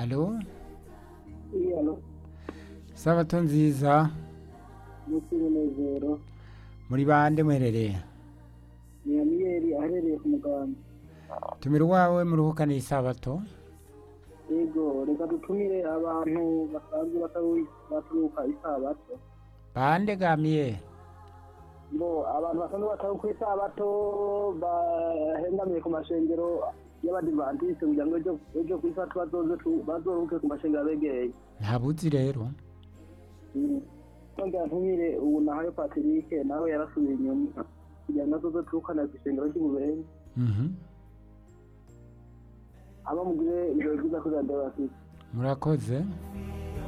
alo iyalo sabato nziza munsi y'umunezero muri bande muherereye ni amiyeri aherereye ku muganda tumira uwawe muruhukane isabato yego reka dutumire abantu basanzwe bataru- baturuka isabato bande gamiye ngo abantu basanzwe bataruka isabato bahengamiye ku mashengero y'abadivantisite kugira ngo ejo- ejo ku isabato bazoze tu- bazoruhuke ku mashengero abegereye ntabuzi rero nongera ntumire ubu nahayo patrick nawe yarasubiye inyuma kugira ngo azoze turukana ku ishengero ry'ububenzi Mhm. aba mugire ibirori byiza kuri radiyo bafite murakoze